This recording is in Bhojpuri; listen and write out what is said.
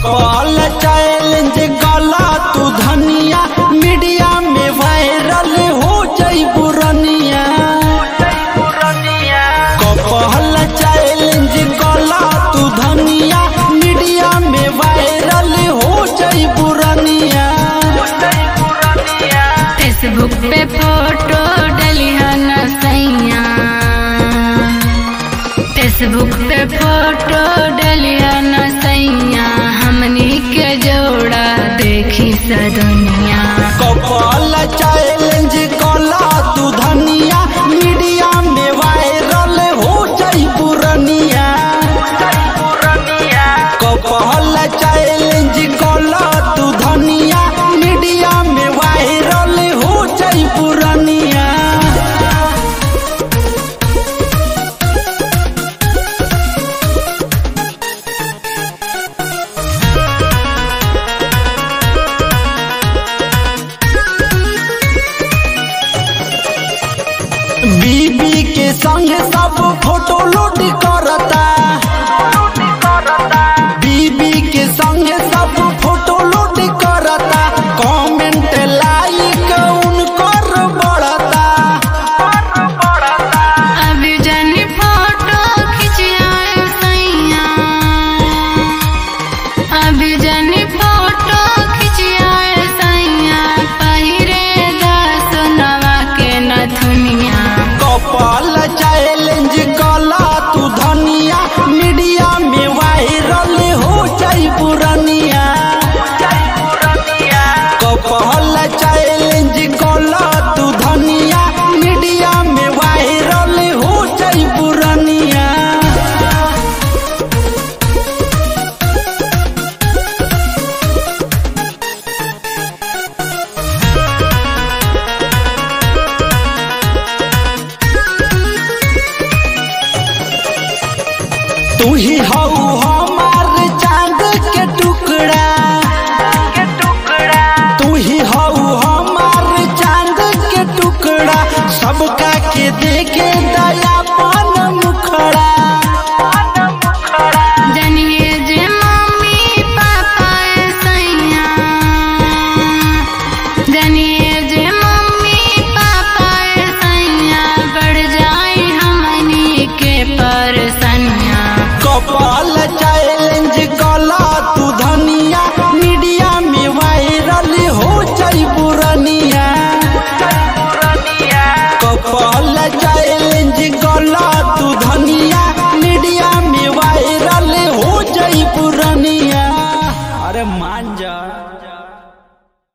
कपल चैलेंज गला तू धनिया मीडिया में वायरल हो जाई बुरनिया कपल चैलेंज गला तू धनिया मीडिया में वायरल हो जाई बुरनिया फेसबुक पे फोटो डलिया न सैया फेसबुक पे फोटो डलिया न सैया हमनी के जोड़ा देखी सद